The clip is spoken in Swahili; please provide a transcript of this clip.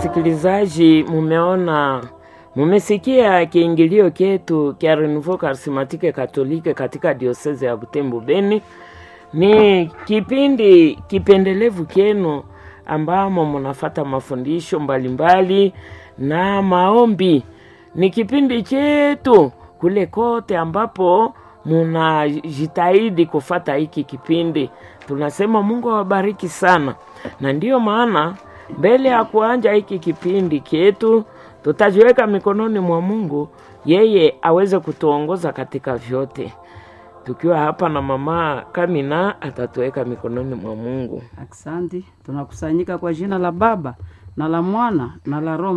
wasikilizaji, mumeona mumesikia kiingilio chetu kya Renouveau Charismatique Katolike katika dioseze ya Butembo Beni. Ni kipindi kipendelevu kenu ambamo munafata mafundisho mbalimbali na maombi. Ni kipindi chetu kule kote ambapo munajitahidi kufata hiki kipindi. Tunasema Mungu awabariki sana, na ndiyo maana mbele ya kuanja hiki kipindi chetu tutajiweka mikononi mwa Mungu, yeye aweze kutuongoza katika vyote. Tukiwa hapa na mama Kamina atatuweka mikononi mwa Mungu. Aksanti, tunakusanyika kwa jina la Baba na la Mwana na la Roho